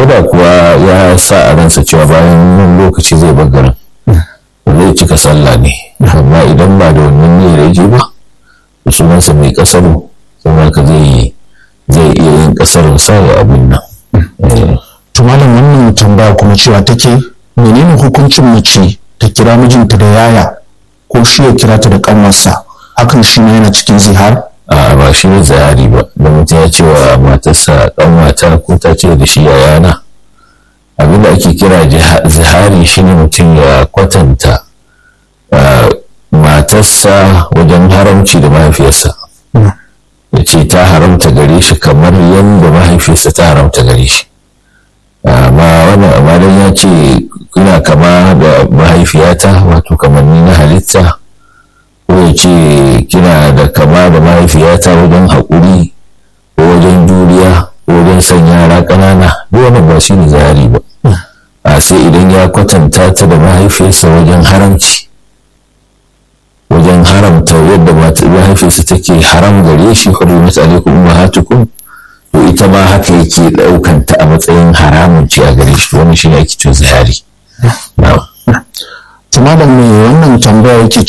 ko da kuwa ya sa a ransa cewa bayan wani lokaci zai bar garin zai cika sallah ne amma idan ba da wannan niyyar yake ba sunansa mai kasaru saboda ka zai zai iya yin kasarun sa ya abin nan to malam wannan tambaya kuma cewa take menene hukuncin mace ta kira mijinta da yaya ko shi ya kira ta da kanwarsa hakan shi ne yana cikin zihar a ba shi ne zahari ba da mutum ya ce wa matarsa kanwata ko ta ce da shi yayana abin da ake kira zihari shi ne mutum ya kwatanta matarsa wajen haramci da mahaifiyarsa ya ce ta haramta gare shi kamar yadda mahaifiyarsa ta haramta gare shi amma wannan amalan ya ce ina kama da mahaifiyata wato kamanni na halitta ko ya ce kina da kama da mahaifiyata wajen haƙuri ko wajen juriya ko wajen son yara ƙanana duk wannan ba shi ne zahari ba a sai idan ya kwatanta ta da mahaifiyarsa wajen haramci wajen haramta yadda mahaifiyarsa take haram gare shi hurrimat alaikum ummahatukum to ita ma haka yake ɗaukan ta a matsayin haramun ce a gare shi wannan shi ne ake cewa zahari to malam me wannan tambaya yake